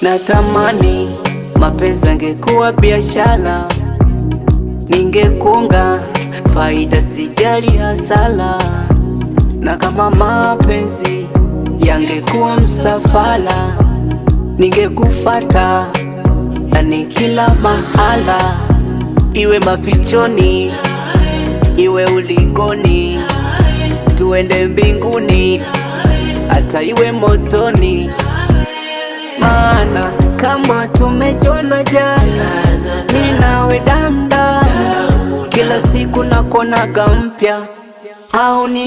Natamani mapenzi angekuwa biashara, ningekunga faida, sijali hasara. Na kama mapenzi yangekuwa msafara, ningekufata yani kila mahala, iwe mafichoni, iwe uligoni, tuende mbinguni, hata iwe motoni. Maana kama tumejona jana, mi nawe damdamu, kila siku nakonaga mpya au ni